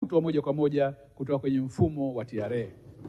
kutoa moja kwa moja kutoka kwenye mfumo wa TRA.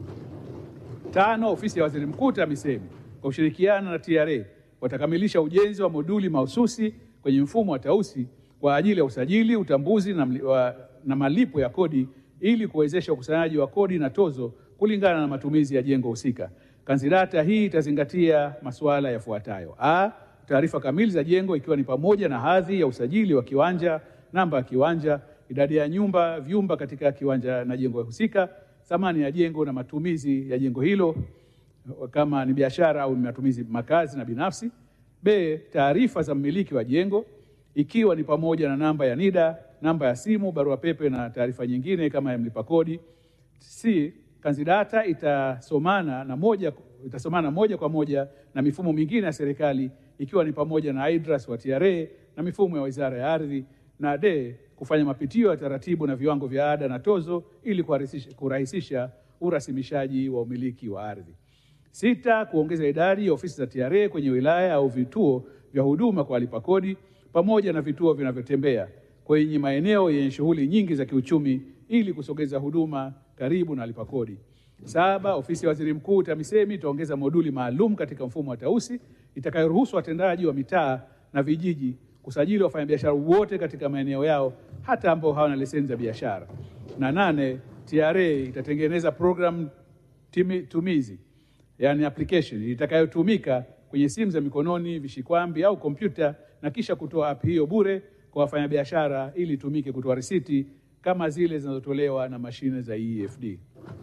Tano, ofisi ya waziri mkuu TAMISEMI kwa kushirikiana na TRA watakamilisha ujenzi wa moduli mahususi kwenye mfumo wa Tausi kwa ajili ya usajili, utambuzi na, mli- wa, na malipo ya kodi ili kuwezesha ukusanyaji wa kodi na tozo kulingana na matumizi ya jengo husika. Kanzidata hii itazingatia masuala yafuatayo: a, taarifa kamili za jengo ikiwa ni pamoja na hadhi ya usajili wa kiwanja, namba ya kiwanja, idadi ya nyumba, vyumba katika kiwanja na jengo husika, thamani ya jengo na matumizi ya jengo hilo kama ni biashara au ni matumizi makazi na binafsi. B, taarifa za mmiliki wa jengo ikiwa ni pamoja na namba ya NIDA, namba ya simu, barua pepe na taarifa nyingine kama ya mlipa kodi. C, kanzidata itasomana na moja, itasomana moja kwa moja na mifumo mingine ya serikali ikiwa ni pamoja na IDRAS wa TRA na mifumo ya Wizara ya Ardhi. Na D, kufanya mapitio ya taratibu na viwango vya ada na tozo ili kurahisisha, kurahisisha urasimishaji wa umiliki wa ardhi. Sita, kuongeza idadi ya ofisi za TRA kwenye wilaya au vituo vya huduma kwa walipa kodi pamoja na vituo vinavyotembea kwenye maeneo yenye shughuli nyingi za kiuchumi ili kusogeza huduma karibu na walipa kodi. Saba, ofisi ya waziri mkuu TAMISEMI itaongeza moduli maalum katika mfumo wa Tausi itakayoruhusu watendaji wa mitaa na vijiji kusajili wafanyabiashara wote katika maeneo yao hata ambao hawana leseni za biashara. Na nane, TRA itatengeneza program timi- tumizi yani application itakayotumika kwenye simu za mikononi, vishikwambi au kompyuta na kisha kutoa app hiyo bure kwa wafanyabiashara ili itumike kutoa risiti kama zile zinazotolewa na mashine za EFD.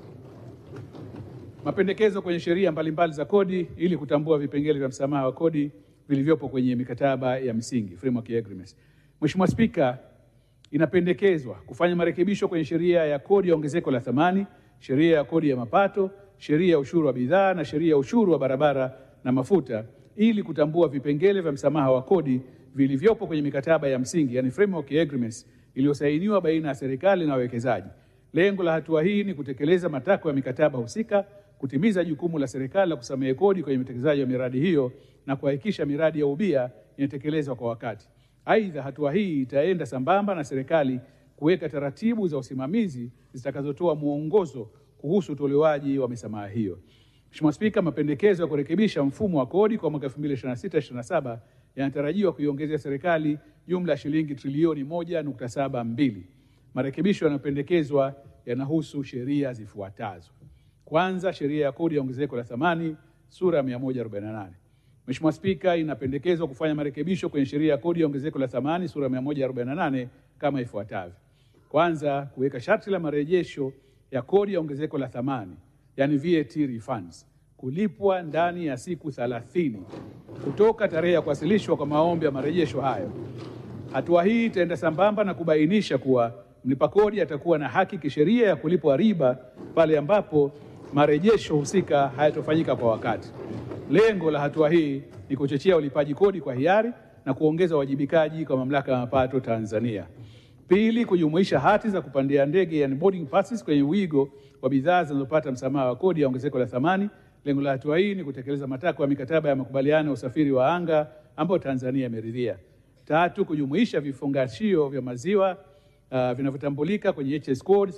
Mapendekezo kwenye sheria mbalimbali za kodi ili kutambua vipengele vya msamaha wa kodi vilivyopo kwenye mikataba ya msingi framework agreements. Mheshimiwa Spika, inapendekezwa kufanya marekebisho kwenye sheria ya kodi ya ongezeko la thamani, sheria ya kodi ya mapato, sheria ya ushuru wa bidhaa na sheria ya ushuru wa barabara na mafuta ili kutambua vipengele vya msamaha wa kodi vilivyopo kwenye mikataba ya msingi yani framework agreements iliyosainiwa baina ya serikali na wawekezaji. Lengo la hatua hii ni kutekeleza matakwa ya mikataba husika, kutimiza jukumu la serikali la kusamehe kodi kwenye utekelezaji wa miradi hiyo na kuhakikisha miradi ya ubia inatekelezwa kwa wakati. Aidha, hatua hii itaenda sambamba na serikali kuweka taratibu za usimamizi zitakazotoa mwongozo kuhusu utolewaji wa misamaha hiyo. Mheshimiwa Spika, mapendekezo ya kurekebisha mfumo wa kodi kwa mwaka 2026/27 yanatarajiwa kuiongezea serikali jumla ya shilingi trilioni 1.72. Marekebisho yanayopendekezwa yanahusu sheria zifuatazo. Kwanza, sheria ya kodi ya ongezeko la thamani sura ya 148. Mheshimiwa Spika, inapendekezwa kufanya marekebisho kwenye sheria ya kodi ya ongezeko la thamani sura ya 148 kama ifuatavyo. Kwanza, kuweka sharti la marejesho ya kodi ya ongezeko la thamani yani VAT refunds kulipwa ndani ya siku 30 kutoka tarehe ya kuwasilishwa kwa maombi ya marejesho hayo. Hatua hii itaenda sambamba na kubainisha kuwa mlipa kodi atakuwa na haki kisheria ya kulipwa riba pale ambapo marejesho husika hayatofanyika kwa wakati. Lengo la hatua hii ni kuchochea ulipaji kodi kwa hiari na kuongeza uwajibikaji kwa mamlaka ya mapato Tanzania. Pili, kujumuisha hati za kupandia ndege yani boarding passes kwenye wigo wa bidhaa zinazopata msamaha wa kodi ya ongezeko la thamani. Lengo la hatua hii ni kutekeleza matakwa ya mikataba ya makubaliano ya usafiri wa anga ambayo Tanzania imeridhia. Tatu, kujumuisha vifungashio vya maziwa uh, vinavyotambulika kwenye HS code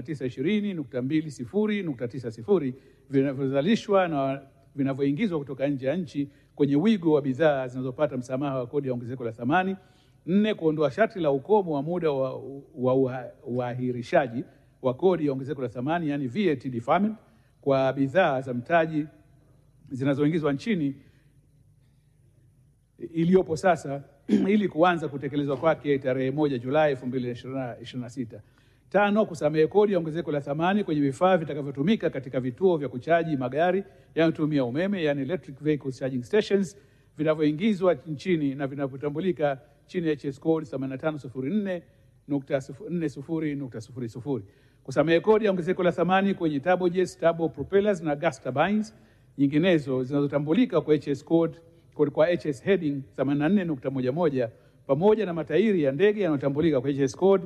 3920.20.90 vinavyozalishwa na vinavyoingizwa kutoka nje ya nchi kwenye wigo wa bidhaa zinazopata msamaha wa kodi ya ongezeko la thamani. Nne, kuondoa sharti la ukomo wa muda wa wa uahirishaji wa kodi ya ongezeko la thamani yani VAT deferment kwa bidhaa za mtaji zinazoingizwa nchini iliyopo sasa ili kuanza kutekelezwa kwake tarehe moja Julai 2026. Tano, kusamehe kodi ya ongezeko la thamani kwenye vifaa vitakavyotumika katika vituo vya kuchaji magari yanayotumia umeme yani electric vehicle charging stations vinavyoingizwa nchini na vinavyotambulika chini ya HS code 8504.40.00. Kusamehe kodi ya ongezeko la thamani kwenye turbojets, turbo propellers na gas turbines nyinginezo zinazotambulika kwa HS code kwa HS heading 84.11 pamoja na matairi ya ndege yanayotambulika kwa HS code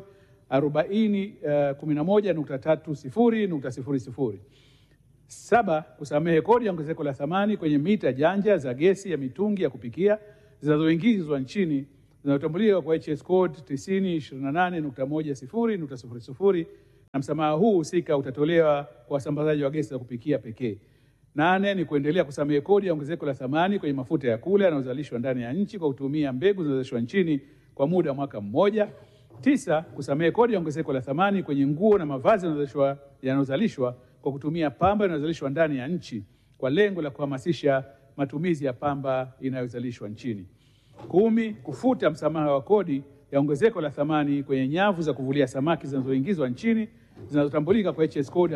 4011.30.00. Saba, kusamehe kodi ya ongezeko la thamani kwenye mita janja za gesi ya mitungi ya kupikia zinazoingizwa nchini zinazotambulika kwa HS code 9028.10.00 na msamaha huu husika utatolewa kwa wasambazaji wa gesi za kupikia pekee. Nane ni kuendelea kusamehe kodi ya ongezeko la thamani kwenye mafuta ya kula yanayozalishwa ndani ya nchi kwa kutumia mbegu zinazozalishwa nchini kwa muda wa mwaka mmoja. Tisa, kusamehe kodi ya ongezeko la thamani kwenye nguo na mavazi yanayozalishwa yanayozalishwa kwa kutumia pamba inayozalishwa ndani ya nchi kwa lengo la kuhamasisha matumizi ya pamba inayozalishwa nchini. Kumi, kufuta msamaha wa kodi ya ongezeko la thamani kwenye nyavu za kuvulia samaki zinazoingizwa nchini zinazotambulika kwa HS code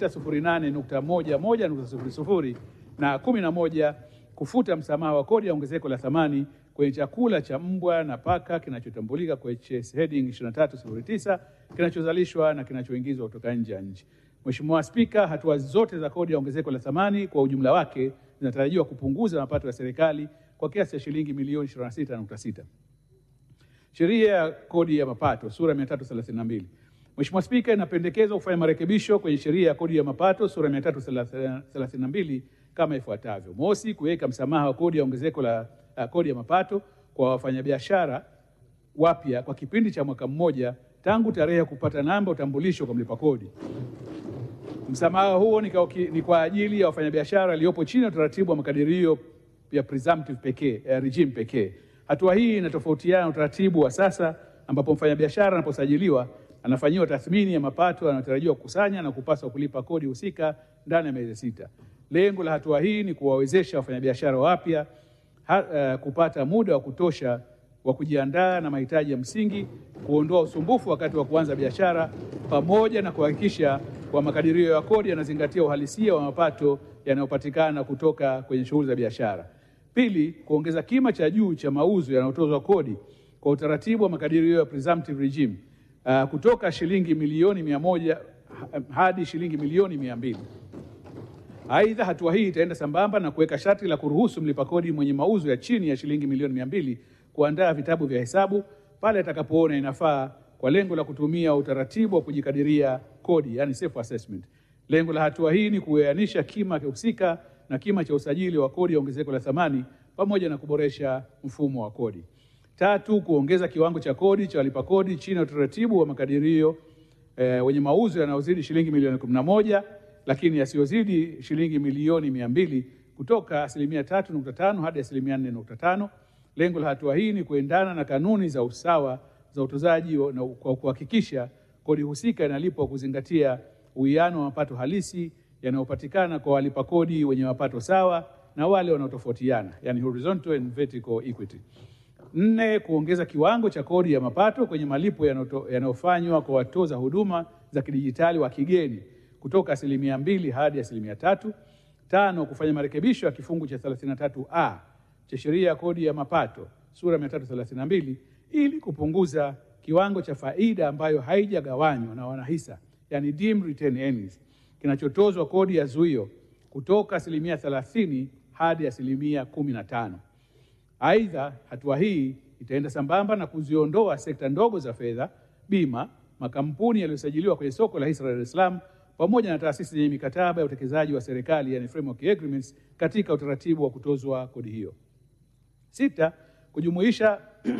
5608.11.00 na 11 kufuta msamaha wa kodi ya ongezeko la thamani kwenye chakula cha mbwa na paka kinachotambulika kwa HS heading 2309 kinachozalishwa na kinachoingizwa kutoka nje ya nchi. Mheshimiwa Spika, hatua zote za kodi ya ongezeko la thamani kwa ujumla wake zinatarajiwa kupunguza mapato ya serikali kwa kiasi cha shilingi milioni 26.6. Sheria ya kodi ya mapato sura 332. Mheshimiwa Spika, inapendekezwa kufanya marekebisho kwenye sheria ya kodi ya mapato sura 332 kama ifuatavyo. Mosi, kuweka msamaha wa kodi ya ongezeko la uh, kodi ya mapato kwa wafanyabiashara wapya kwa kipindi cha mwaka mmoja tangu tarehe ya kupata namba utambulisho kwa mlipa kodi. Msamaha huo ni kwa, ni kwa ajili ya wafanyabiashara waliopo chini ya utaratibu wa makadirio ya presumptive pekee, eh, regime pekee. Hatua hii inatofautiana na utaratibu wa sasa ambapo mfanyabiashara anaposajiliwa anafanyiwa tathmini ya mapato yanayotarajiwa kukusanya na kupaswa kulipa kodi husika ndani ya miezi sita. Lengo la hatua hii ni kuwawezesha wafanyabiashara wapya uh, kupata muda wa kutosha wa kujiandaa na mahitaji ya msingi, kuondoa usumbufu wakati wa kuanza biashara, pamoja na kuhakikisha kwa makadirio ya kodi yanazingatia uhalisia wa mapato yanayopatikana kutoka kwenye shughuli za biashara. Pili, kuongeza kima cha juu cha mauzo yanayotozwa kodi kwa utaratibu wa makadirio ya presumptive regime uh, kutoka shilingi milioni mia moja hadi shilingi milioni mia mbili. Aidha, hatua hii itaenda sambamba na kuweka sharti la kuruhusu mlipa kodi mwenye mauzo ya chini ya shilingi milioni mia mbili kuandaa vitabu vya hesabu pale atakapoona inafaa kwa lengo la kutumia utaratibu wa kujikadiria kodi, yani self assessment. Lengo la hatua hii ni kuyanisha kima husika na kima cha usajili wa kodi ya ongezeko la thamani pamoja na kuboresha mfumo wa kodi. Tatu, kuongeza kiwango cha kodi cha walipa kodi chini ya utaratibu wa makadirio eh, wenye mauzo yanayozidi shilingi milioni kumi na moja lakini yasiyozidi shilingi milioni mia mbili kutoka asilimia tatu nukta tano hadi asilimia nne nukta tano. Lengo la hatua hii ni kuendana na kanuni za usawa za utozaji na kwa kuhakikisha kodi husika inalipwa kuzingatia uwiano wa mapato halisi yanayopatikana kwa walipa kodi wenye mapato sawa na wale wanaotofautiana, yani horizontal and vertical equity. Nne, kuongeza kiwango cha kodi ya mapato kwenye malipo yanayofanywa kwa watoza huduma za kidijitali wa kigeni kutoka asilimia mbili hadi asilimia tatu. Tano, kufanya marekebisho ya kifungu cha 33A cha sheria ya kodi ya mapato sura 332 ili kupunguza kiwango cha faida ambayo haijagawanywa na wanahisa, yani deemed retained earnings, kinachotozwa kodi ya zuio kutoka asilimia 30 hadi asilimia 15. Aidha, hatua hii itaenda sambamba na kuziondoa sekta ndogo za fedha, bima, makampuni yaliyosajiliwa kwenye soko la hisa la Dar es Salaam pamoja na taasisi zenye mikataba ya utekelezaji wa serikali yani framework agreements katika utaratibu wa kutozwa kodi hiyo. Sita, kujumuisha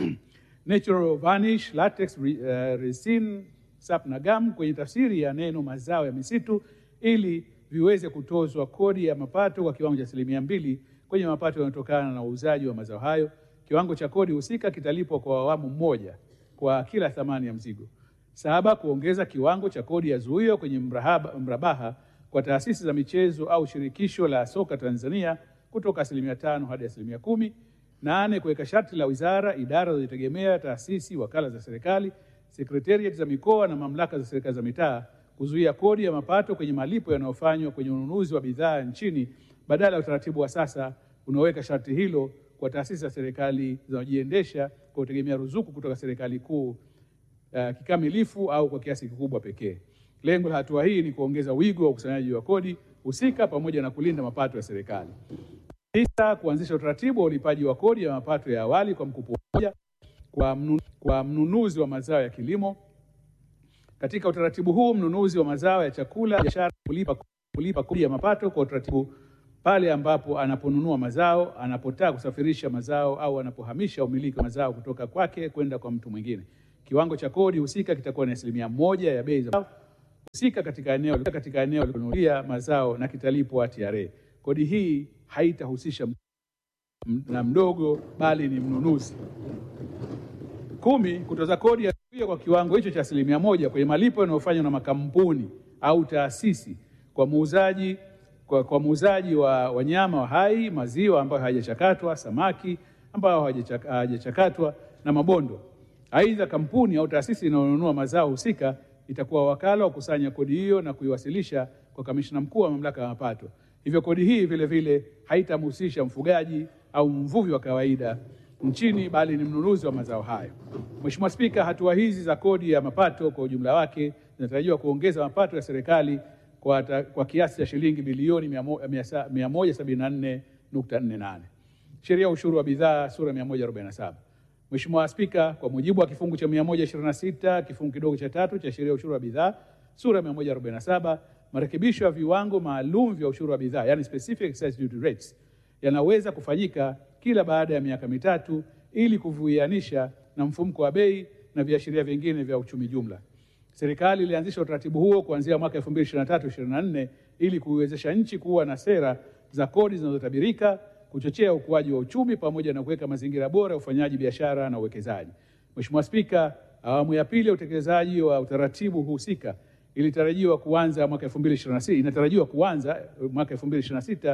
natural varnish, latex, uh, resin, sap na gum kwenye tafsiri ya neno mazao ya misitu ili viweze kutozwa kodi ya mapato kwa kiwango cha asilimia mbili kwenye mapato yanayotokana na uuzaji wa mazao hayo. Kiwango cha kodi husika kitalipwa kwa awamu moja kwa kila thamani ya mzigo. Saba, kuongeza kiwango cha kodi ya zuio kwenye mrahaba, mrabaha kwa taasisi za michezo au shirikisho la soka Tanzania kutoka asilimia tano hadi asilimia kumi. Nane, kuweka sharti la wizara, idara zinazojitegemea, taasisi, wakala za serikali, sekretariat za mikoa na mamlaka za serikali za mitaa kuzuia kodi ya mapato kwenye malipo yanayofanywa kwenye ununuzi wa bidhaa nchini badala ya utaratibu wa sasa unaoweka sharti hilo kwa taasisi za serikali zinazojiendesha kwa kutegemea ruzuku kutoka serikali kuu uh, kikamilifu au kwa kiasi kikubwa pekee. Lengo la hatua hii ni kuongeza wigo wa ukusanyaji wa kodi husika pamoja na kulinda mapato ya serikali. Tisa, kuanzisha utaratibu wa ulipaji wa kodi ya mapato ya awali kwa mkopo mmoja kwa, mnu, kwa mnunuzi wa mazao ya kilimo. Katika utaratibu huu mnunuzi wa mazao ya chakula biashara kulipa, kulipa kodi ya mapato kwa utaratibu pale ambapo anaponunua mazao, anapotaka kusafirisha mazao au anapohamisha umiliki wa mazao kutoka kwake kwenda kwa mtu mwingine. Kiwango cha kodi husika kitakuwa ni asilimia moja ya bei za husika katika eneo katika eneo la kununulia mazao na kitalipwa TRA. Kodi hii haitahusisha na mdogo bali ni mnunuzi. Kumi, kutoza kodi ya kwa kiwango hicho cha asilimia moja kwenye malipo yanayofanywa na makampuni au taasisi kwa muuzaji kwa, kwa muuzaji wa wanyama wa hai, maziwa ambayo hayajachakatwa, samaki ambayo hayajachakatwa na mabondo. Aidha, kampuni au taasisi inayonunua mazao husika itakuwa wakala wa kukusanya kodi hiyo na kuiwasilisha kwa kamishna mkuu wa mamlaka ya mapato. Hivyo kodi hii vile vile haitamhusisha mfugaji au mvuvi wa kawaida nchini bali ni mnunuzi wa mazao hayo. Mheshimiwa Spika, hatua hizi za kodi ya mapato kwa ujumla wake zinatarajiwa kuongeza mapato ya serikali kwa, ta, kwa kiasi cha shilingi bilioni 174.48. Sheria ya ushuru wa bidhaa sura 147. Mheshimiwa Spika, kwa mujibu wa kifungu cha 126 kifungu kidogo cha tatu cha sheria ya ushuru wa bidhaa sura ya 147, marekebisho ya viwango maalum vya ushuru wa bidhaa yani specific excise duty rates yanaweza kufanyika kila baada ya miaka mitatu ili kuvianisha na mfumuko wa bei na viashiria vingine vya uchumi jumla. Serikali ilianzisha utaratibu huo kuanzia mwaka 2023-2024 ili kuiwezesha nchi kuwa na sera za kodi zinazotabirika, kuchochea ukuaji wa uchumi pamoja na kuweka mazingira bora ya ufanyaji biashara na uwekezaji. Mheshimiwa Spika, awamu ya pili ya utekelezaji wa utaratibu husika ilitarajiwa kuanza mwaka 2026 inatarajiwa kuanza mwaka 2026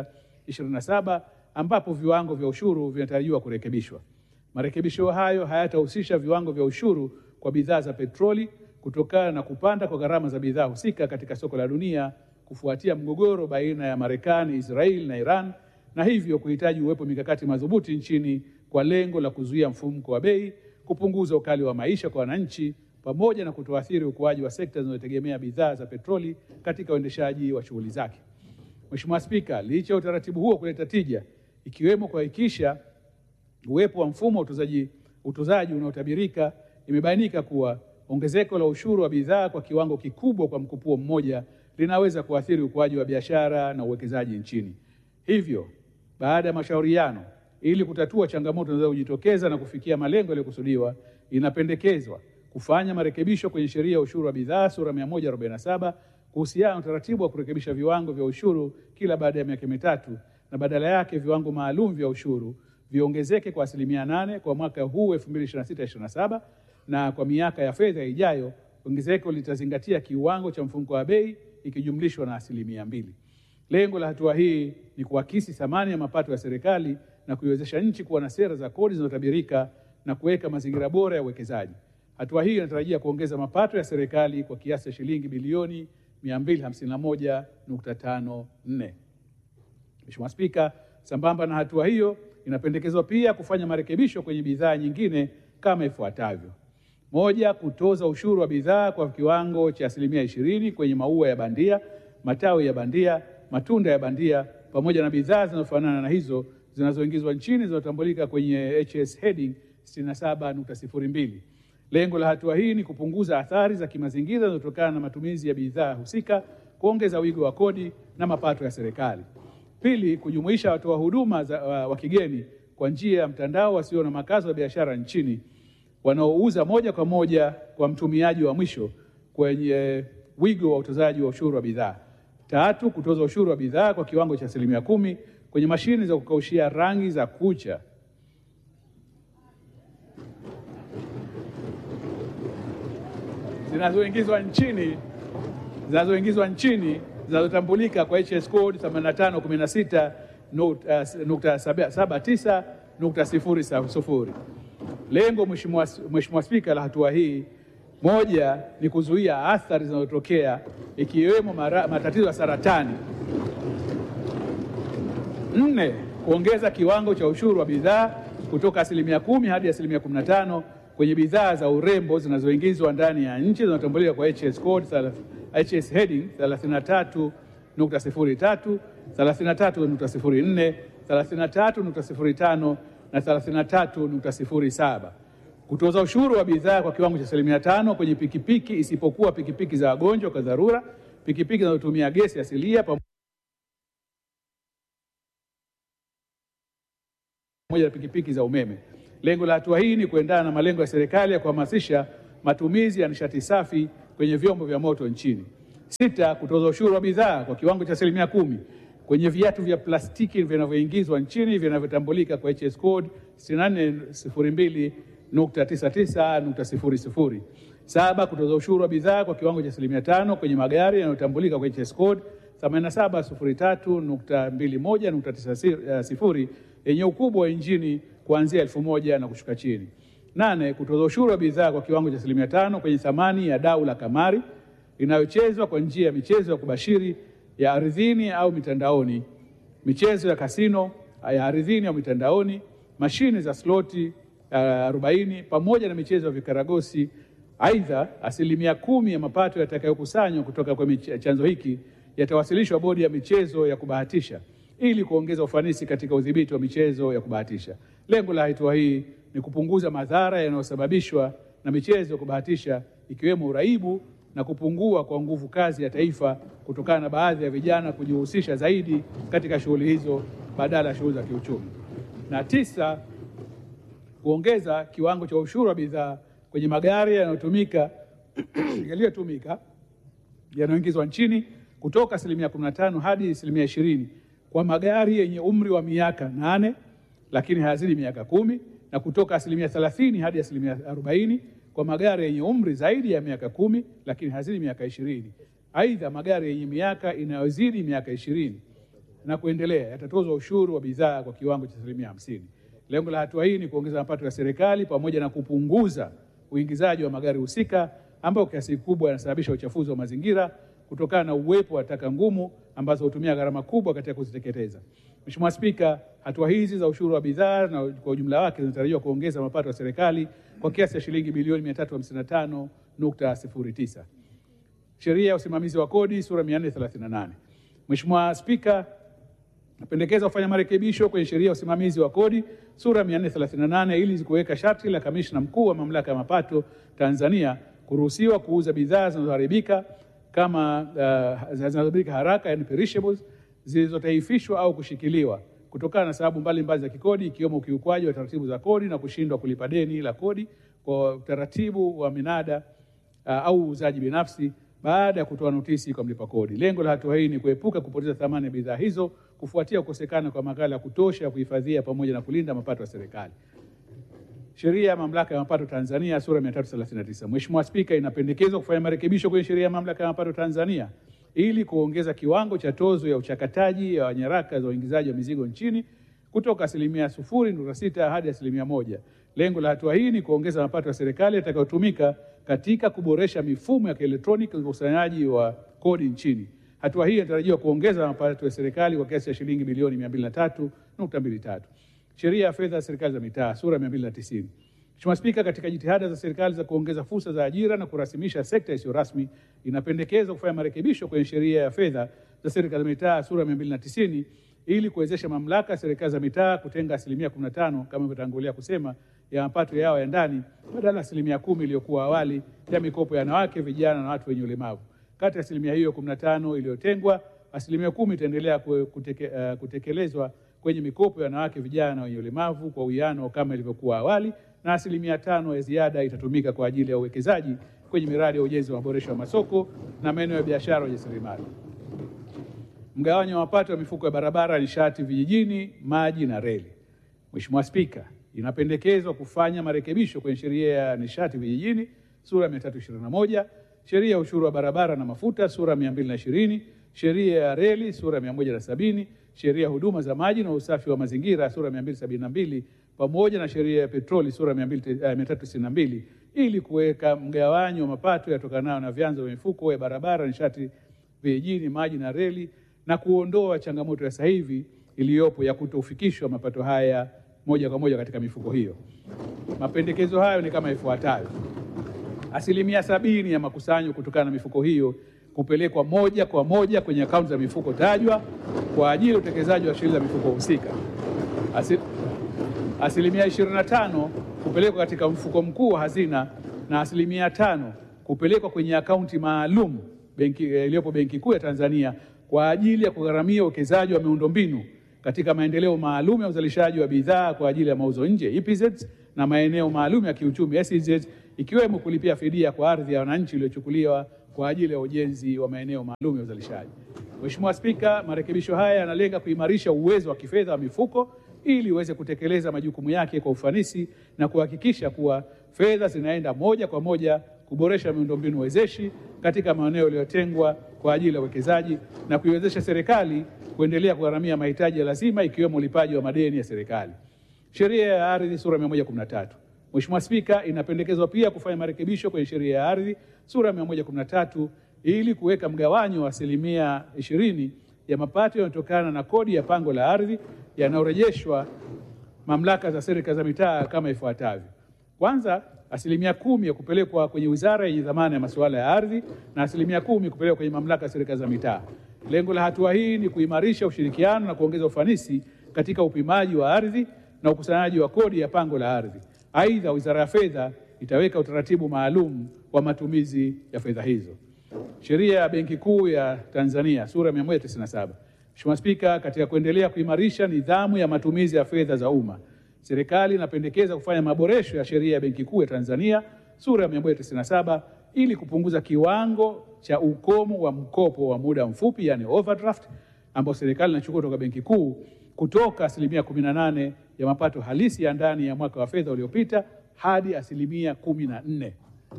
27 ambapo viwango vya ushuru vinatarajiwa kurekebishwa. Marekebisho hayo hayatahusisha viwango vya ushuru kwa bidhaa za petroli kutokana na kupanda kwa gharama za bidhaa husika katika soko la dunia kufuatia mgogoro baina ya Marekani, Israeli na Iran na hivyo kuhitaji uwepo mikakati madhubuti nchini kwa lengo la kuzuia mfumuko wa bei, kupunguza ukali wa maisha kwa wananchi pamoja na kutoathiri ukuaji wa sekta zinazotegemea bidhaa za petroli katika uendeshaji wa shughuli zake. Mheshimiwa Spika, licha ya utaratibu huo kuleta tija ikiwemo kuhakikisha uwepo wa mfumo wa utozaji utozaji unaotabirika, imebainika kuwa ongezeko la ushuru wa bidhaa kwa kiwango kikubwa kwa mkupuo mmoja linaweza kuathiri ukuaji wa biashara na uwekezaji nchini. Hivyo, baada ya mashauriano, ili kutatua changamoto zinazojitokeza na kufikia malengo yaliyokusudiwa, inapendekezwa kufanya marekebisho kwenye sheria ya ushuru wa bidhaa sura 147 kuhusiana na utaratibu wa kurekebisha viwango vya ushuru kila baada ya miaka mitatu na badala yake viwango maalum vya ushuru viongezeke kwa asilimia nane kwa mwaka huu 2026/27 na kwa miaka ya fedha ijayo ongezeko litazingatia kiwango cha mfumuko wa bei ikijumlishwa na asilimia mbili. Lengo la hatua hii ni kuakisi thamani ya mapato ya serikali na kuiwezesha nchi kuwa na sera za kodi zinazotabirika na kuweka mazingira bora ya uwekezaji. Hatua hii inatarajia kuongeza mapato ya serikali kwa kiasi cha shilingi bilioni 251.54. Mheshimiwa Spika, sambamba na hatua hiyo, inapendekezwa pia kufanya marekebisho kwenye bidhaa nyingine kama ifuatavyo: moja, kutoza ushuru wa bidhaa kwa kiwango cha asilimia ishirini kwenye maua ya bandia, matawi ya bandia, matunda ya bandia pamoja na bidhaa zinazofanana na hizo zinazoingizwa nchini zinazotambulika kwenye HS heading 67.02. Lengo la hatua hii ni kupunguza athari za kimazingira zinazotokana na matumizi ya bidhaa husika, kuongeza wigo wa kodi na mapato ya serikali. Pili, kujumuisha watoa huduma za, wa, wa kigeni kwa njia ya mtandao wasio na makazi ya biashara nchini wanaouza moja kwa moja kwa mtumiaji wa mwisho kwenye wigo wa utozaji wa ushuru wa bidhaa. Tatu, kutoza ushuru wa bidhaa kwa kiwango cha asilimia kumi kwenye mashine za kukaushia rangi za kucha zinazoingizwa nchini zinazoingizwa nchini zinazotambulika kwa HS code 8516.79.00. Lengo Mheshimiwa Mheshimiwa Spika, la hatua hii moja ni kuzuia athari zinazotokea ikiwemo matatizo ya saratani. Nne, kuongeza kiwango cha ushuru wa bidhaa kutoka asilimia kumi hadi asilimia 15 kwenye bidhaa za urembo zinazoingizwa ndani ya nchi zinazotambulika kwa HS code HS heading 33.03, 33.04, 33.05 na 33.07. Kutoza ushuru wa bidhaa kwa kiwango cha asilimia tano kwenye pikipiki isipokuwa pikipiki za wagonjwa kwa dharura, pikipiki zinazotumia gesi asilia pamoja na pikipiki za umeme. Lengo la hatua hii ni kuendana na malengo ya serikali ya kuhamasisha matumizi ya nishati safi kwenye vyombo vya moto nchini. Sita, kutoza ushuru wa bidhaa kwa kiwango cha asilimia kumi kwenye viatu vya plastiki vinavyoingizwa nchini vinavyotambulika kwa HS code 6402.99.00. Saba, kutoza ushuru wa bidhaa kwa kiwango cha asilimia tano kwenye magari yanayotambulika kwa HS code 8703.21.90 yenye ukubwa wa injini kuanzia elfu moja na kushuka chini. Nane, kutoza ushuru wa bidhaa kwa kiwango cha asilimia tano kwenye thamani ya dau la kamari inayochezwa kwa njia ya michezo ya kubashiri ya ardhini au mitandaoni, michezo ya kasino ya ardhini au mitandaoni, mashine za sloti uh, 40 pamoja na michezo ya vikaragosi. Aidha, asilimia kumi ya mapato yatakayokusanywa kutoka kwa mich- chanzo hiki yatawasilishwa bodi ya michezo ya kubahatisha ili kuongeza ufanisi katika udhibiti wa michezo ya kubahatisha. Lengo la hatua hii ni kupunguza madhara yanayosababishwa na michezo ya kubahatisha ikiwemo uraibu na kupungua kwa nguvu kazi ya taifa kutokana na baadhi ya vijana kujihusisha zaidi katika shughuli hizo badala ya shughuli za kiuchumi. Na tisa, kuongeza kiwango cha ushuru wa bidhaa kwenye magari yanayotumika yaliyotumika yanayoingizwa nchini kutoka asilimia 15 hadi asilimia 20 kwa magari yenye umri wa miaka nane lakini hayazidi miaka kumi na kutoka asilimia 30 hadi asilimia 40 kwa magari yenye umri zaidi ya miaka kumi lakini hayazidi miaka ishirini. Aidha, magari yenye miaka inayozidi miaka ishirini na kuendelea yatatozwa ushuru wa bidhaa kwa kiwango cha asilimia hamsini. Lengo la hatua hii ni kuongeza mapato ya serikali pamoja na kupunguza uingizaji wa magari husika ambayo kiasi kikubwa yanasababisha uchafuzi wa mazingira kutokana na uwepo wa taka ngumu ambazo hutumia gharama kubwa katika kuziteketeza. Mheshimiwa Spika, hatua hizi za ushuru wa bidhaa na kwa ujumla wake zinatarajiwa kuongeza mapato ya serikali kwa kiasi cha shilingi bilioni 355.09. Sheria ya usimamizi wa kodi sura 438. Mheshimiwa Spika, napendekeza kufanya marekebisho kwenye sheria ya usimamizi wa kodi sura 438 ili kuweka sharti la kamishna mkuu wa mamlaka ya mapato Tanzania kuruhusiwa kuuza bidhaa zinazoharibika kama uh, zinazoharibika haraka yani perishables zilizotaifishwa au kushikiliwa kutokana na sababu mbalimbali za kikodi ikiwemo ukiukwaji wa taratibu za kodi na kushindwa kulipa deni la kodi kwa utaratibu wa minada uh, au uuzaji binafsi baada ya kutoa notisi kwa mlipa kodi. Lengo la hatua hii ni kuepuka kupoteza thamani ya bidhaa hizo kufuatia kukosekana kwa maghala ya kutosha ya kuhifadhia pamoja na kulinda mapato ya serikali. Sheria ya Mamlaka ya Mapato Tanzania sura 339. Mheshimiwa Spika, inapendekezwa kufanya marekebisho kwenye Sheria ya Mamlaka ya Mapato Tanzania ili kuongeza kiwango cha tozo ya uchakataji ya nyaraka za uingizaji wa mizigo nchini kutoka asilimia sufuri nukta sita hadi asilimia moja. Lengo la hatua hii ni kuongeza mapato ya serikali yatakayotumika katika kuboresha mifumo ya kielektroniki ya ukusanyaji wa kodi nchini. Hatua hii inatarajiwa kuongeza mapato ya serikali kwa kiasi cha shilingi bilioni 203.23. Sheria ya fedha ya serikali za mitaa sura 290. Mheshimiwa Spika, katika jitihada za serikali za kuongeza fursa za ajira na kurasimisha sekta isiyo rasmi, inapendekezwa kufanya marekebisho kwenye sheria ya fedha za serikali za mitaa sura 290 ili kuwezesha mamlaka ya serikali za mitaa kutenga asilimia 15 kama ilivyotangulia kusema ya mapato yao ya ndani badala ya asilimia kumi iliyokuwa awali ya mikopo ya wanawake, vijana na watu wenye ulemavu. Kati ya asilimia hiyo 15 iliyotengwa, asilimia kumi itaendelea kuteke, uh, kutekelezwa kwenye mikopo ya wanawake, vijana na wenye ulemavu kwa uwiano kama ilivyokuwa awali, na asilimia tano ya ziada itatumika kwa ajili ya uwekezaji kwenye miradi ya ujenzi wa maboresho ya masoko na maeneo ya biashara ya ujasiriamali. Mgawanyo wa mapato ya mifuko ya barabara, nishati vijijini, maji na reli. Mheshimiwa Spika, inapendekezwa kufanya marekebisho kwenye sheria ya nishati vijijini sura ya 321, sheria ya ushuru wa barabara na mafuta sura ya 220, sheria ya reli sura ya 170, sheria ya huduma za maji na usafi wa mazingira sura ya 272 pamoja na sheria ya petroli sura ya 392 ili kuweka mgawanyo wa mapato yatokanayo na vyanzo vya mifuko ya barabara, nishati vijijini, maji na reli na kuondoa changamoto ya sasa hivi iliyopo ya kutofikishwa mapato haya moja kwa moja katika mifuko hiyo. Mapendekezo hayo ni kama ifuatavyo: asilimia sabini ya makusanyo kutokana na mifuko hiyo kupelekwa moja kwa moja kwenye akaunti za mifuko tajwa kwa ajili ya utekelezaji wa shughuli za mifuko husika. Asi, asilimia 25 kupelekwa katika mfuko mkuu wa hazina na asilimia tano kupelekwa kwenye akaunti maalum benki iliyopo Benki Kuu ya Tanzania kwa ajili ya kugharamia uwekezaji wa miundombinu katika maendeleo maalum ya uzalishaji wa bidhaa kwa ajili ya mauzo nje EPZ na maeneo maalum ya kiuchumi SEZ ikiwemo kulipia fidia kwa ardhi ya wananchi iliyochukuliwa kwa ajili ya ujenzi wa maeneo maalum ya uzalishaji. Mheshimiwa Spika, marekebisho haya yanalenga kuimarisha uwezo wa kifedha wa mifuko ili iweze kutekeleza majukumu yake kwa ufanisi na kuhakikisha kuwa fedha zinaenda moja kwa moja kuboresha miundombinu wezeshi katika maeneo yaliyotengwa kwa ajili ya uwekezaji na kuiwezesha serikali kuendelea kugharamia mahitaji ya lazima ikiwemo ulipaji wa madeni ya serikali. Sheria ya ardhi sura 113. Mheshimiwa Spika, inapendekezwa pia kufanya marekebisho kwenye sheria ya ardhi sura 113 ili kuweka mgawanyo wa asilimia ishirini ya mapato yanayotokana na kodi ya pango la ardhi yanayorejeshwa mamlaka za serikali za mitaa kama ifuatavyo. Kwanza, asilimia kumi ya kupelekwa kwenye wizara yenye dhamana ya masuala ya ardhi na asilimia kumi kupelekwa kwenye mamlaka ya serikali za mitaa. Lengo la hatua hii ni kuimarisha ushirikiano na kuongeza ufanisi katika upimaji wa ardhi na ukusanyaji wa kodi ya pango la ardhi. Aidha, Wizara ya Fedha itaweka utaratibu maalum wa matumizi ya fedha hizo. Sheria ya Benki Kuu ya Tanzania sura 197. Mheshimiwa Spika, katika kuendelea kuimarisha nidhamu ya matumizi ya fedha za umma, serikali inapendekeza kufanya maboresho ya sheria ya Benki Kuu ya Tanzania sura ya 197 ili kupunguza kiwango cha ukomo wa mkopo wa muda mfupi, yani overdraft, ambao serikali inachukua kutoka Benki Kuu kutoka asilimia 18 ya mapato halisi ya ndani ya mwaka wa fedha uliopita hadi asilimia 14.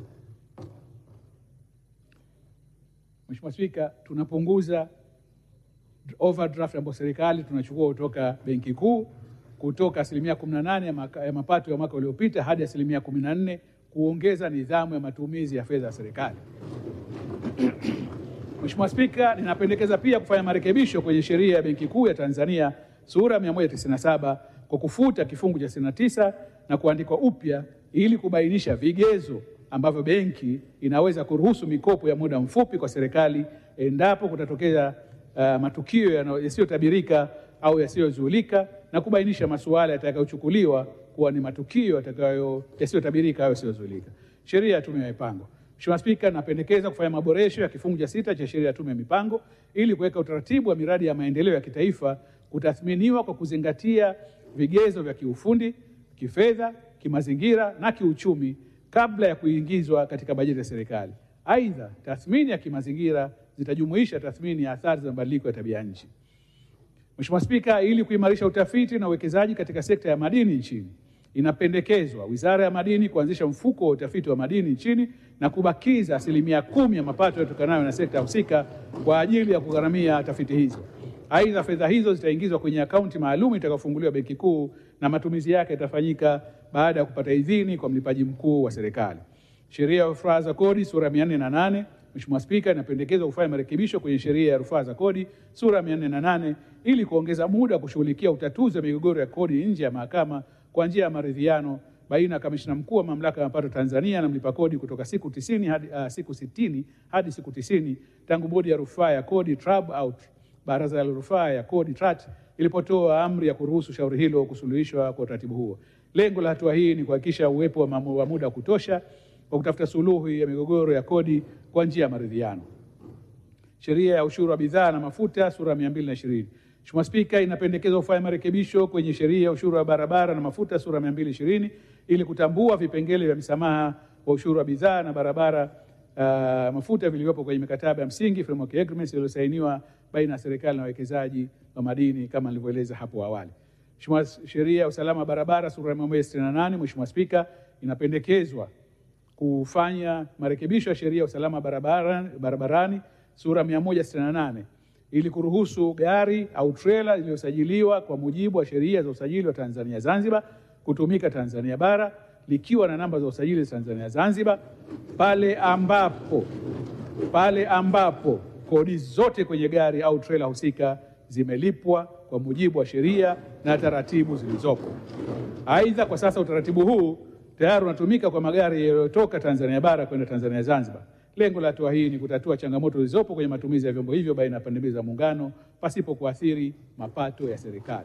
Mheshimiwa Spika, tunapunguza overdraft ambayo serikali tunachukua kutoka Benki Kuu kutoka asilimia 18 ya, maka, ya mapato ya mwaka uliopita hadi asilimia 14 kuongeza nidhamu ya matumizi ya fedha ya serikali. Mheshimiwa Spika, ninapendekeza pia kufanya marekebisho kwenye sheria ya Benki Kuu ya Tanzania sura ya 197 kwa kufuta kifungu cha 69 na kuandikwa upya ili kubainisha vigezo ambavyo benki inaweza kuruhusu mikopo ya muda mfupi kwa serikali endapo kutatokea uh, matukio yasiyotabirika au yasiyozuilika na kubainisha masuala yatakayochukuliwa kuwa ni matukio yatakayo yasiyotabirika au yasiyozuilika. Sheria ya Tume ya Mipango. Mheshimiwa Spika, napendekeza kufanya maboresho ya kifungu cha sita cha sheria ya Tume ya Mipango ili kuweka utaratibu wa miradi ya maendeleo ya kitaifa kutathminiwa kwa kuzingatia vigezo vya kiufundi, kifedha, kimazingira na kiuchumi kabla ya kuingizwa katika bajeti ya serikali. Aidha, tathmini ya kimazingira zitajumuisha tathmini ya athari za mabadiliko ya tabia nchi. Mheshimiwa Spika, ili kuimarisha utafiti na uwekezaji katika sekta ya madini nchini, inapendekezwa Wizara ya Madini kuanzisha mfuko wa utafiti wa madini nchini na kubakiza asilimia kumi ya mapato yatokanayo na sekta husika kwa ajili ya kugharamia tafiti hizo. Aidha, fedha hizo zitaingizwa kwenye akaunti maalum itakayofunguliwa Benki Kuu na matumizi yake yatafanyika baada ya kupata idhini kwa mlipaji mkuu wa serikali. Sheria ya rufaa za kodi sura ya 408. Mheshimiwa Spika, inapendekezwa kufanya marekebisho kwenye sheria ya rufaa za kodi sura ya 408 ili kuongeza muda wa kushughulikia utatuzi wa migogoro ya kodi nje ya mahakama kwa njia ya maridhiano baina ya kamishna mkuu wa mamlaka ya mapato Tanzania na mlipa kodi kutoka siku tisini hadi, uh, siku sitini hadi siku tisini tangu bodi ya rufaa ya kodi TRAB au baraza la rufaa ya kodi TRAT ilipotoa amri ya kuruhusu shauri hilo kusuluhishwa kwa utaratibu huo. Lengo la hatua hii ni kuhakikisha uwepo wa muda wa kutosha wa kutafuta suluhu ya migogoro ya kodi kwa njia ya maridhiano. Sheria ya ushuru wa bidhaa na mafuta sura ya 220. Mheshimiwa Spika, inapendekezwa kufanya marekebisho kwenye sheria ya ushuru wa barabara na mafuta sura ya 220 ili kutambua vipengele vya msamaha wa ushuru wa bidhaa na barabara uh, mafuta vilivyopo kwenye mikataba ya msingi framework agreements iliyosainiwa baina ya serikali na wawekezaji wa madini kama nilivyoeleza hapo awali. Mheshimiwa, sheria ya usalama wa barabara sura ya 168. Mheshimiwa Spika, inapendekezwa kufanya marekebisho ya sheria ya usalama barabarani, barabarani sura 168 ili kuruhusu gari au trela iliyosajiliwa kwa mujibu wa sheria za usajili wa Tanzania Zanzibar kutumika Tanzania bara likiwa na namba za usajili za Tanzania Zanzibar pale ambapo pale ambapo kodi zote kwenye gari au trela husika zimelipwa kwa mujibu wa sheria na taratibu zilizopo. Aidha, kwa sasa utaratibu huu tayari unatumika kwa magari yaliyotoka Tanzania bara kwenda Tanzania Zanzibar. Lengo la hatua hii ni kutatua changamoto zilizopo kwenye matumizi ya vyombo hivyo baina ya pande mbili za Muungano pasipo kuathiri mapato ya serikali.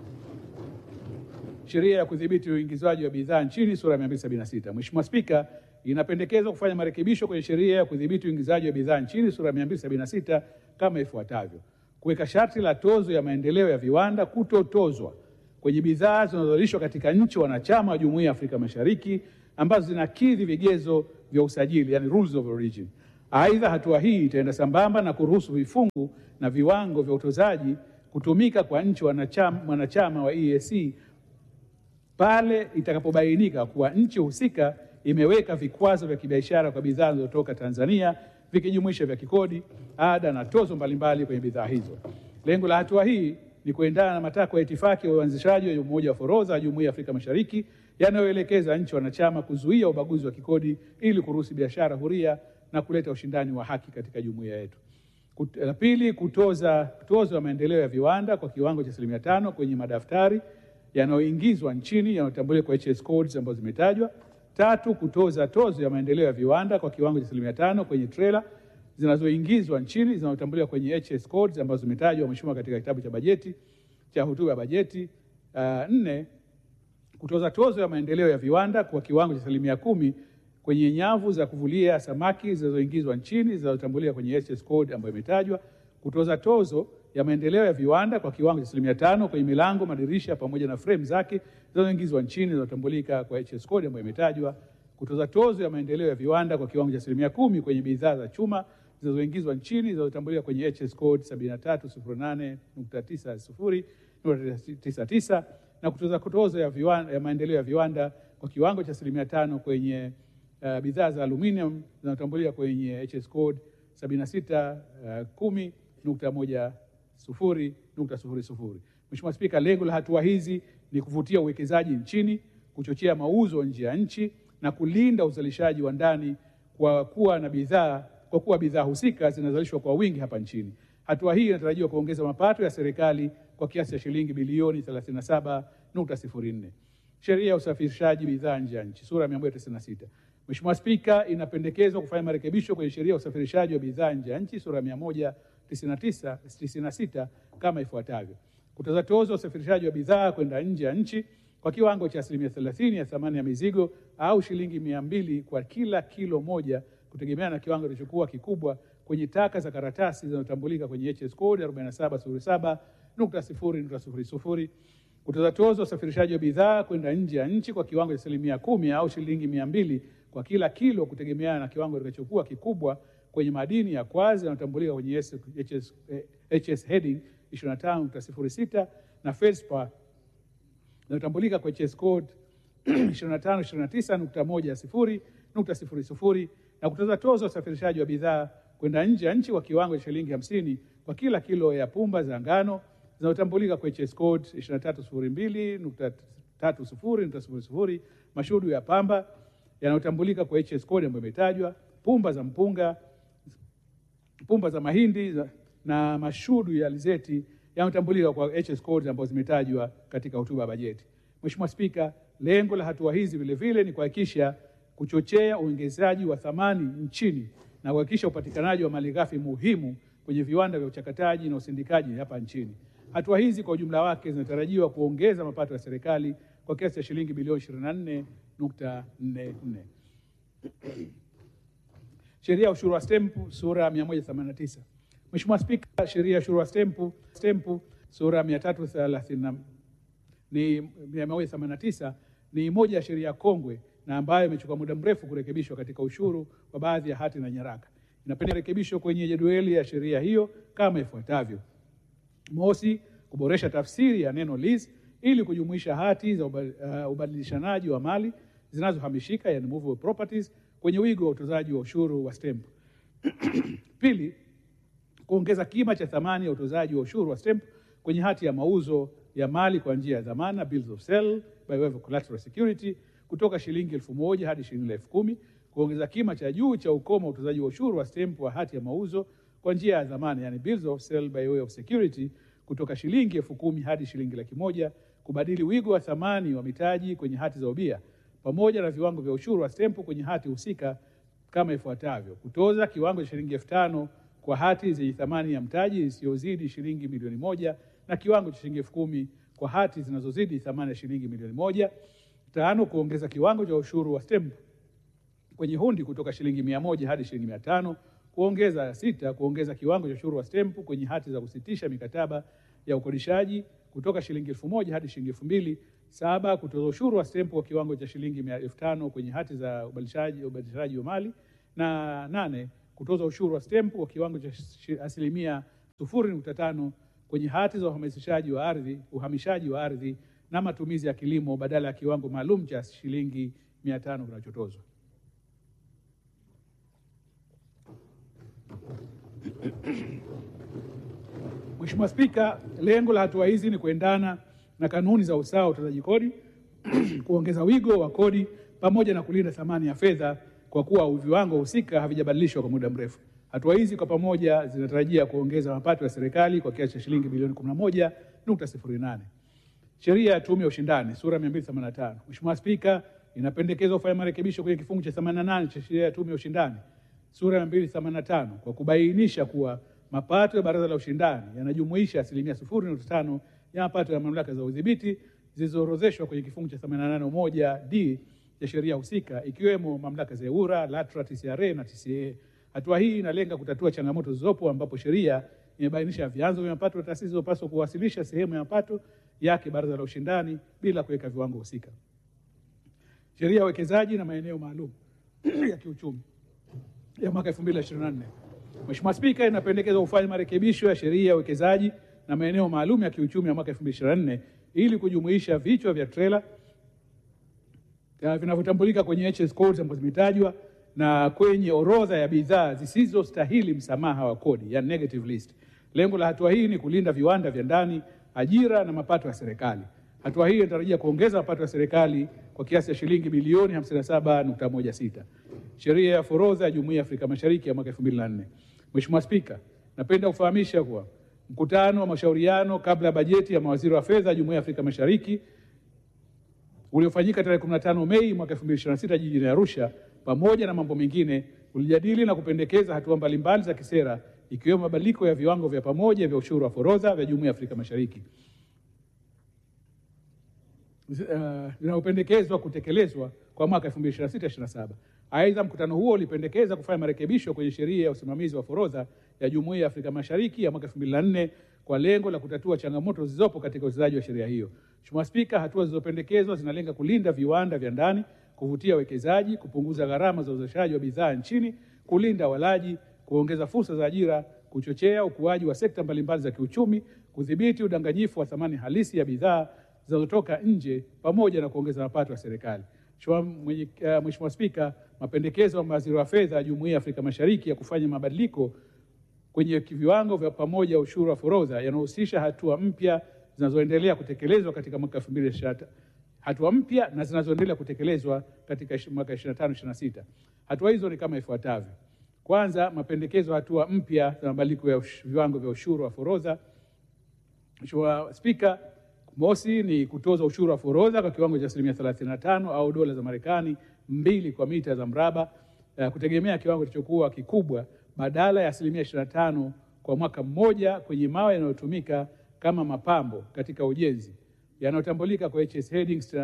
Sheria ya kudhibiti uingizwaji wa bidhaa nchini sura ya 276. Mheshimiwa Spika, inapendekezwa kufanya marekebisho kwenye sheria ya kudhibiti uingizaji wa bidhaa nchini sura ya 276 kama ifuatavyo: kuweka sharti la tozo ya maendeleo ya viwanda kutotozwa kwenye bidhaa zinazozalishwa katika nchi wanachama wa Jumuiya ya Afrika Mashariki ambazo zinakidhi vigezo vya usajili, yani rules of origin. Aidha, hatua hii itaenda sambamba na kuruhusu vifungu na viwango vya utozaji kutumika kwa nchi wanachama, wanachama wa EAC pale itakapobainika kuwa nchi husika imeweka vikwazo vya kibiashara kwa bidhaa zinazotoka Tanzania vikijumuisha vya kikodi, ada na tozo mbalimbali kwenye bidhaa hizo. Lengo la hatua hii ni kuendana na matakwa ya itifaki ya uanzishaji wa Umoja wa Forodha ya Jumuiya ya Afrika Mashariki yanayoelekeza nchi wanachama kuzuia ubaguzi wa kikodi ili kuruhusu biashara huria na kuleta ushindani wa haki katika jumuiya yetu. Kut- La pili, kutoza tozo ya maendeleo ya viwanda kwa kiwango cha asilimia tano kwenye madaftari yanayoingizwa nchini yanayotambuliwa kwa HS codes ambazo zimetajwa. Tatu, kutoza tozo ya maendeleo ya viwanda kwa kiwango cha asilimia tano kwenye trela zinazoingizwa nchini zinazotambuliwa kwenye HS codes ambazo zimetajwa Mheshimiwa katika kitabu cha bajeti cha hotuba ya bajeti. Uh, nne, kutoza tozo ya maendeleo ya viwanda kwa kiwango cha asilimia kumi kwenye nyavu za kuvulia samaki zinazoingizwa nchini zinazotambuliwa kwenye HS code ambayo imetajwa. Kutoza tozo ya maendeleo ya viwanda kwa kiwango cha asilimia tano kwenye milango, madirisha pamoja na frame zake zinazoingizwa nchini zinazotambulika kwa HS code ambayo imetajwa. Kutoza tozo ya maendeleo ya viwanda kwa kiwango cha asilimia kumi kwenye bidhaa za chuma zinazoingizwa nchini zinazotambuliwa kwenye HS code 7308.90.99 na kutoza tozo ya, viwanda, ya maendeleo ya viwanda kwa kiwango cha asilimia tano kwenye uh, bidhaa za aluminium zinazotambuliwa kwenye HS code 7610.10.00. Mheshimiwa Spika, lengo la hatua hizi ni kuvutia uwekezaji nchini, kuchochea mauzo nje ya nchi na kulinda uzalishaji wa ndani kwa kuwa na bidhaa kwa kuwa bidhaa husika zinazalishwa kwa wingi hapa nchini. Hatua hii inatarajiwa kuongeza mapato ya serikali kwa kiasi cha shilingi bilioni 37.04. Sheria ya usafirishaji bidhaa nje ya nchi sura ya 196. Mheshimiwa Spika, inapendekezwa kufanya marekebisho kwenye sheria ya usafirishaji wa bidhaa nje ya nchi sura ya 199 96 kama ifuatavyo: kutoza tozo ya usafirishaji wa bidhaa kwenda nje ya nchi kwa kiwango cha asilimia 30 ya thamani ya mizigo au shilingi mia mbili kwa kila kilo moja kutegemea na kiwango kilichokuwa kikubwa kwenye taka za karatasi zinazotambulika kwenye HS code 4707.0.00. Kutoza tozo ya usafirishaji wa bidhaa kwenda nje ya nchi kwa kiwango cha asilimia kumi au shilingi mia mbili kwa kila kilo kutegemeana na kiwango kitakachokuwa kikubwa kwenye madini ya kwazi yanayotambulika kwenye HS, HS, eh, HS heading 25.06 na feldspar inayotambulika kwa HS code 2529.10.00 na kutoza tozo ya usafirishaji wa bidhaa kwenda nje ya nchi kwa kiwango cha shilingi hamsini kwa kila kilo ya pumba za ngano zinazotambulika kwa HS code 2302.30.00 mashudu ya pamba yanayotambulika kwa HS code ambayo imetajwa, pumba za mpunga, pumba za mahindi na mashudu ya alizeti yanayotambulika kwa HS codes ambazo zimetajwa katika hotuba ya bajeti. Mheshimiwa Spika, lengo la hatua hizi vile vile ni kuhakikisha kuchochea uongezaji wa thamani nchini na kuhakikisha upatikanaji wa malighafi muhimu kwenye viwanda vya uchakataji na usindikaji hapa nchini. Hatua hizi kwa ujumla wake zinatarajiwa kuongeza mapato ya serikali kwa kiasi cha shilingi bilioni 24.44. Sheria ya ushuru wa stempu sura ya 189. Mheshimiwa Spika, sheria ya ushuru wa stempu stempu sura ya 330 ni 189 ni moja ya sheria kongwe na ambayo imechukua muda mrefu kurekebishwa katika ushuru wa baadhi ya hati na nyaraka. Inapenda rekebisho kwenye jedwali ya sheria hiyo kama ifuatavyo: Mosi, kuboresha tafsiri ya neno lease ili kujumuisha hati za uba- uh, ubadilishanaji wa mali zinazohamishika yani movable properties kwenye wigo wa utozaji wa ushuru wa stempu. Pili, kuongeza kima cha thamani ya utozaji wa ushuru wa stempu kwenye hati ya mauzo ya mali kwa njia ya dhamana bills of sale by way of collateral security kutoka shilingi elfu moja hadi shilingi elfu kumi kuongeza kima cha juu cha ukomo wa utozaji wa ushuru wa stempu wa hati ya mauzo kwa njia ya dhamana yani bills of sale by way of security kutoka shilingi elfu kumi hadi shilingi laki moja kubadili wigo wa thamani wa mitaji kwenye hati za ubia pamoja na viwango vya ushuru wa stempu kwenye hati husika kama ifuatavyo: kutoza kiwango cha shilingi elfu tano kwa hati zenye thamani ya mtaji isiyozidi shilingi milioni moja na kiwango cha shilingi elfu kumi kwa hati zinazozidi thamani ya shilingi milioni moja. Tano, kuongeza kiwango cha ushuru wa stempu kwenye hundi kutoka shilingi mia moja hadi shilingi mia tano. Kuongeza sita, kuongeza kiwango cha ushuru wa stempu kwenye hati za kusitisha mikataba ya ukodishaji kutoka shilingi elfu moja hadi shilingi elfu mbili Saba, kutoza ushuru wa stempu kwa kiwango cha shilingi mia elfu tano kwenye hati za ubadilishaji ubadilishaji wa mali. Na nane, kutoza ushuru wa stempu kwa kiwango cha shi- asilimia sufuri nukta tano kwenye hati za uhamasishaji wa ardhi, uhamishaji wa ardhi na matumizi ya kilimo badala ya kiwango maalum cha shilingi mia tano kinachotozwa. Mheshimiwa Spika, lengo la hatua hizi ni kuendana na kanuni za usawa wa utozaji kodi, kuongeza wigo wa kodi pamoja na kulinda thamani ya fedha kwa kuwa viwango husika havijabadilishwa kwa muda mrefu. Hatua hizi kwa pamoja zinatarajia kuongeza mapato ya serikali kwa kiasi cha shilingi bilioni 11.08. Sheria ya Tume ya Ushindani sura 285. Mheshimiwa Spika, inapendekezwa kufanya marekebisho kwenye kifungu cha 88 cha sheria ya Tume ya Ushindani sura ya 285 kwa kubainisha kuwa mapato ya Baraza la Ushindani yanajumuisha asilimia 0.5 ya mapato ya mamlaka za udhibiti zilizoorodheshwa kwenye kifungu cha 881 d ya sheria husika ikiwemo mamlaka za EWURA, LATRA, TCRA na TCA. Hatua hii inalenga kutatua changamoto zilizopo ambapo sheria imebainisha vyanzo vya mapato na taasisi zilizopaswa kuwasilisha sehemu ya mapato yake Baraza la Ushindani bila kuweka viwango husika. Sheria ya uwekezaji na maeneo maalum ya kiuchumi ya mwaka 2024. Mheshimiwa Spika, inapendekezwa kufanya marekebisho ya sheria ya uwekezaji na maeneo maalum ya kiuchumi ya mwaka 2024 ili kujumuisha vichwa vya trela ya vinavyotambulika kwenye HS codes ambazo zimetajwa na kwenye orodha ya bidhaa zisizostahili msamaha wa kodi, ya negative list. Lengo la hatua hii ni kulinda viwanda vya ndani, ajira na mapato ya serikali. Hatua hii inatarajia kuongeza mapato ya serikali kwa kiasi cha shilingi bilioni 57.16. Sheria ya forodha ya Jumuiya ya Afrika Mashariki ya mwaka 2004. Mheshimiwa Spika, napenda kufahamisha kuwa mkutano wa mashauriano kabla ya bajeti ya mawaziri wa fedha ya Jumuiya ya Afrika Mashariki uliofanyika tarehe 15 Mei mwaka 2026 jijini Arusha, pamoja na mambo mengine, ulijadili na kupendekeza hatua mbalimbali za kisera ikiwemo mabadiliko ya viwango vya pamoja vya ushuru wa forodha vya Jumuiya ya Afrika Mashariki uh, vinavyopendekezwa kutekelezwa kwa mwaka 2026-27. Aidha, mkutano huo ulipendekeza kufanya marekebisho kwenye sheria ya usimamizi wa forodha ya Jumuiya ya Afrika Mashariki ya mwaka 2004 kwa lengo la kutatua changamoto zilizopo katika utekelezaji wa sheria hiyo. Mheshimiwa Spika, hatua zilizopendekezwa zinalenga kulinda viwanda vya ndani, kuvutia wekezaji, kupunguza gharama za uzalishaji wa bidhaa nchini, kulinda walaji, kuongeza fursa za ajira, kuchochea ukuaji wa sekta mbalimbali za kiuchumi, kudhibiti udanganyifu wa thamani halisi ya bidhaa zinazotoka nje pamoja na kuongeza mapato ya serikali. Mheshimiwa mwenye- uh, Mheshimiwa Spika, mapendekezo ya mawaziri wa fedha ya Jumuiya ya Afrika Mashariki ya kufanya mabadiliko kwenye viwango vya pamoja ushuru wa forodha yanahusisha hatua mpya zinazoendelea kutekelezwa katika mwaka 2025 hatua mpya na zinazoendelea kutekelezwa katika ishi- mwaka 25 26. Hatua hizo ni kama ifuatavyo. Kwanza, mapendekezo ya hatua mpya za mabadiliko ya ush- viwango vya ushuru wa forodha Mheshimiwa Spika, mosi ni kutoza ushuru wa forodha kwa kiwango cha asilimia 35 au dola za Marekani mbili kwa mita za mraba eh, kutegemea kiwango kilichokuwa kikubwa badala ya asilimia 25 kwa mwaka mmoja kwenye mawe yanayotumika kama mapambo katika ujenzi yanayotambulika kwa HS headings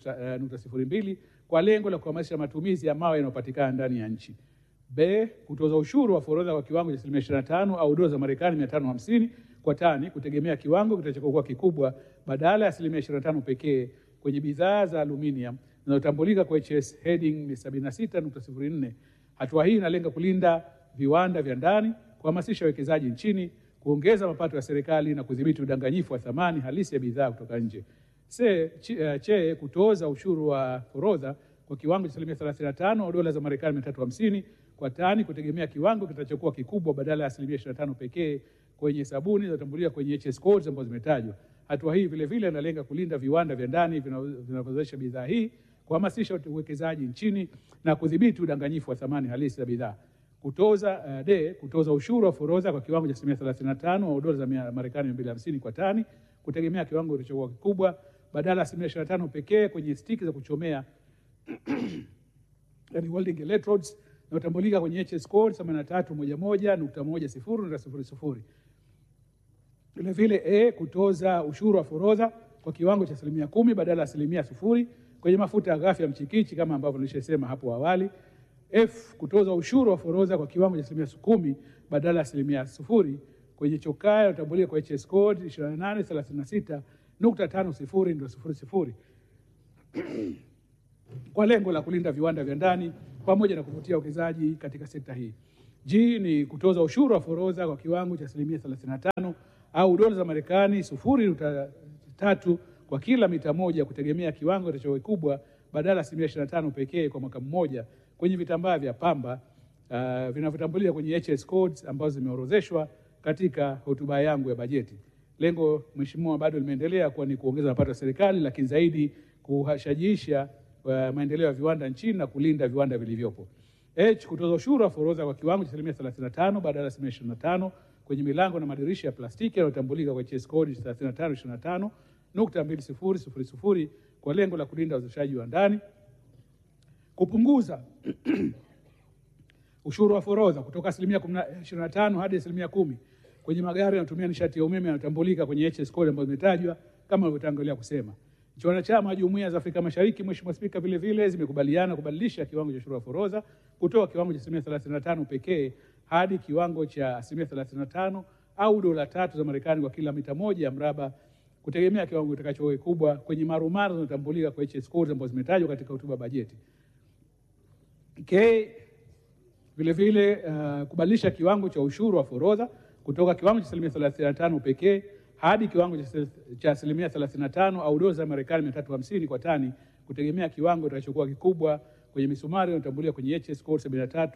98.02 kwa lengo la kuhamasisha matumizi ya mawe yanayopatikana ndani ya nchi. B, kutoza ushuru wa forodha kwa kiwango cha asilimia 25 au dola za Marekani 550 kwa tani kutegemea kiwango kitakachokuwa kikubwa badala ya asilimia 25 pekee kwenye bidhaa za aluminium zinazotambulika kwa HS heading 76.04. Hatua hii inalenga kulinda viwanda vya ndani, kuhamasisha uwekezaji nchini, kuongeza mapato ya serikali na kudhibiti udanganyifu wa thamani halisi ya bidhaa kutoka nje. Se, chi, uh, che kutoza ushuru wa forodha kwa kiwango cha asilimia 35 au dola za Marekani 350 kwa tani kutegemea kiwango kitakachokuwa kikubwa badala ya asilimia 25 pekee kwenye sabuni zinazotambuliwa kwenye HS codes ambazo zimetajwa. Hatua hii vile vile inalenga kulinda viwanda vya ndani vinavyo- vinavyozalisha bidhaa hii, kuhamasisha uwekezaji nchini na kudhibiti udanganyifu wa thamani halisi za bidhaa. Kutoza uh, d kutoza ushuru wa forodha kwa kiwango cha asilimia 35 au dola za mia- Marekani 250 kwa tani kutegemea kiwango kilichokuwa kikubwa badala ya asilimia 25 pekee kwenye stiki za kuchomea yani welding electrodes inayotambulika kwenye HS code 8311.10.00. Vile vile A, kutoza ushuru wa forodha kwa kiwango cha asilimia kumi badala ya asilimia sufuri kwenye mafuta ya ghafi ya mchikichi kama ambavyo nilishasema hapo awali. F, kutoza ushuru wa forodha kwa kiwango cha asilimia kumi badala ya asilimia sufuri kwenye chokaa inayotambulika kwa HS code 2836.50.00. kwa lengo la kulinda viwanda vya ndani pamoja na kuvutia uwekezaji katika sekta hii. G ni kutoza ushuru wa forodha kwa kiwango cha asilimia 35 au dola za Marekani sufuri nukta tatu kwa kila mita moja kutegemea kiwango cha kikubwa badala ya asilimia 25 pekee kwa mwaka mmoja kwenye vitambaa vya pamba uh, vinavyotambulika kwenye HS codes ambazo zimeorozeshwa katika hotuba yangu ya bajeti. Lengo mheshimiwa, bado limeendelea kuwa ni kuongeza mapato ya serikali, lakini zaidi kuhashajiisha uh, maendeleo ya viwanda nchini na kulinda viwanda vilivyopo. H, kutoza ushuru wa forodha kwa kiwango cha asilimia 35 badala ya asilimia 25 kwenye milango na madirisha ya plastiki yanayotambulika kwa HS code 3525 nukta mbili sifuri sifuri sifuri kwa lengo la kulinda uzalishaji wa ndani, kupunguza ushuru wa forodha kutoka asilimia 25 hadi asilimia kumi kwenye magari yanayotumia nishati ya umeme yanayotambulika kwenye HS code ambazo zimetajwa kama nilivyotangulia kusema. Nchi wanachama wa Jumuiya za Afrika Mashariki, Mheshimiwa Spika, vile vile zimekubaliana kubadilisha kiwango cha ushuru wa forodha kutoka kiwango cha asilimia 35 pekee hadi kiwango cha asilimia 35 au dola tatu za Marekani kwa kila mita moja ya mraba kutegemea kiwango kitakacho kikubwa kwenye marumaru zinazotambulika kwa HS codes ambazo zimetajwa katika hotuba bajeti. K vile vile uh, kubadilisha kiwango cha ushuru wa forodha kutoka kiwango cha asilimia 35 pekee hadi kiwango cha- cha asilimia 35 au dola za Marekani 350 kwa tani kutegemea kiwango kitakachokuwa kikubwa kwenye misumari inayotambuliwa kwenye HS code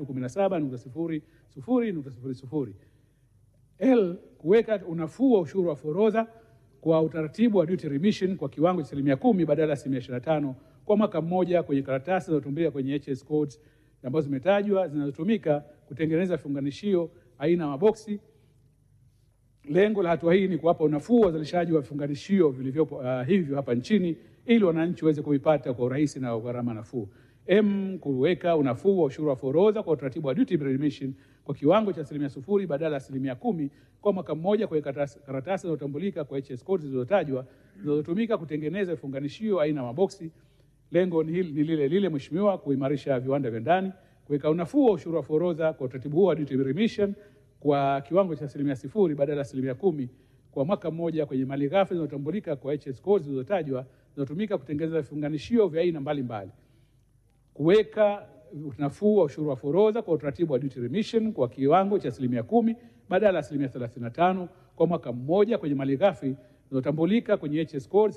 7317.00.00. L kuweka unafuu wa ushuru wa forodha kwa utaratibu wa duty remission kwa kiwango cha asilimia kumi badala ya asilimia 25 kwa mwaka mmoja kwenye karatasi zinazotumika kwenye HS codes ambazo zimetajwa zinazotumika kutengeneza vifunganishio aina ya maboksi. Lengo la hatua hii ni kuwapa unafuu wa uzalishaji wa vifunganishio vilivyopo uh, hivyo hapa nchini ili wananchi waweze kuvipata kwa urahisi na kwa gharama nafuu. M, kuweka unafuu wa ushuru wa forodha kwa utaratibu wa duty remission kwa kiwango cha asilimia sufuri badala ya asilimia kumi kwa mwaka mmoja kwenye karatasi karatasi zinazotambulika kwa HS codes zilizotajwa zinazotumika kutengeneza vifunganishio aina ya maboksi. Lengo ni hili- ni lile lile Mheshimiwa, kuimarisha viwanda vya ndani, kuweka unafuu wa ushuru wa forodha kwa utaratibu huo wa duty remission kwa kiwango cha asilimia sifuri badala ya asilimia kumi kwa mwaka mmoja kwenye malighafi zinazotambulika kwa HS codes zilizotajwa zinazotumika kutengeneza vifunganishio vya aina mbalimbali kuweka nafuu wa ushuru wa forodha kwa utaratibu wa duty remission kwa kiwango cha asilimia kumi badala ya asilimia 35 kwa mwaka mmoja kwenye malighafi zinazotambulika kwenye HS code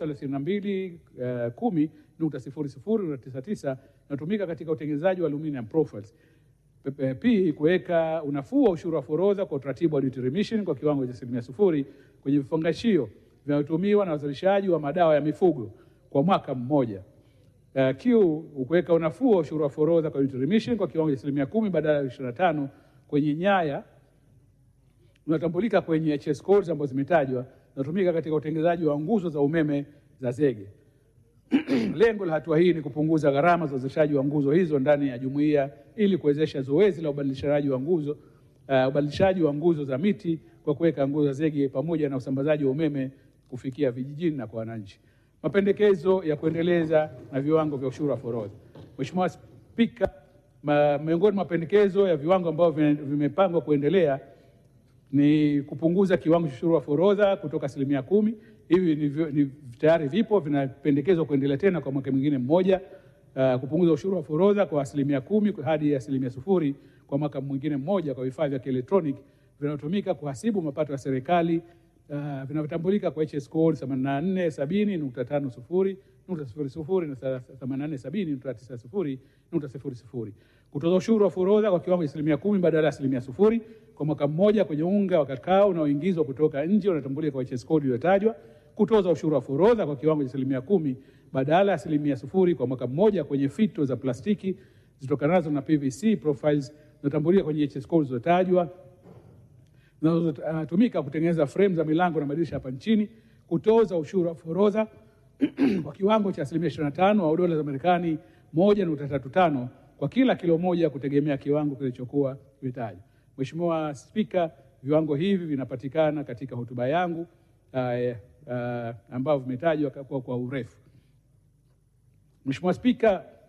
3210.00.99 inatumika katika utengenezaji wa aluminium profiles. P- p- P, kuweka unafuu wa ushuru wa forodha kwa utaratibu wa duty remission kwa kiwango cha asilimia sufuri kwenye vifungashio vinavyotumiwa na wazalishaji wa madawa ya mifugo kwa mwaka mmoja. Uh, Q kuweka unafuu wa ushuru wa forodha kwa duty remission kwa kiwango cha asilimia kumi badala ya 25 kwenye nyaya unatambulika kwenye HS codes ambazo zimetajwa zinatumika katika utengenezaji wa nguzo za umeme za zege. Lengo la hatua hii ni kupunguza gharama za uzalishaji wa nguzo hizo ndani ya jumuiya ili kuwezesha zoezi la ubadilishaji wa nguzo uh, ubadilishaji wa nguzo za miti kwa kuweka nguzo za zege pamoja na usambazaji wa umeme kufikia vijijini na kwa wananchi. Mapendekezo ya kuendeleza na viwango vya ushuru wa forodha. Mheshimiwa Spika, ma, miongoni mwa mapendekezo ya viwango ambavyo vime- vimepangwa kuendelea ni kupunguza kiwango cha ushuru wa forodha kutoka asilimia kumi. Hivi ni, vyo- ni tayari vipo vinapendekezwa kuendelea tena kwa mwaka mwingine mmoja. Uh, kupunguza ushuru wa forodha kwa asilimia kumi hadi asilimia sufuri kwa mwaka mwingine mmoja kwa vifaa vya kielektroniki vinavyotumika kuhasibu mapato ya serikali uh, vinavyotambulika kwa HS code 8470.50 nukta sifuri sifuri na 8470.90 nukta sifuri sifuri. Kutoza ushuru wa forodha kwa kiwango cha asilimia kumi badala ya asilimia sufuri kwa mwaka mmoja kwenye unga wa kakao unaoingizwa kutoka nje unatambulika kwa HS code iliyotajwa. Kutoza ushuru wa forodha kwa kiwango cha asilimia kumi badala ya asilimia sufuri kwa mwaka mmoja kwenye fito za plastiki zitokanazo na PVC profiles zinatambulika kwenye HS code zilizotajwa zinazotumika kutengeneza frame za milango na madirisha hapa nchini, kutoza ushuru wa forodha kwa kiwango cha asilimia 25 au dola za Marekani 1.35 kwa kila kilo moja kutegemea kiwango kilichokuwa kimetajwa. Mheshimiwa Spika, viwango hivi vinapatikana katika hotuba yangu uh, uh, ambavyo vimetajwa kwa, kwa urefu. Mheshimiwa Spika,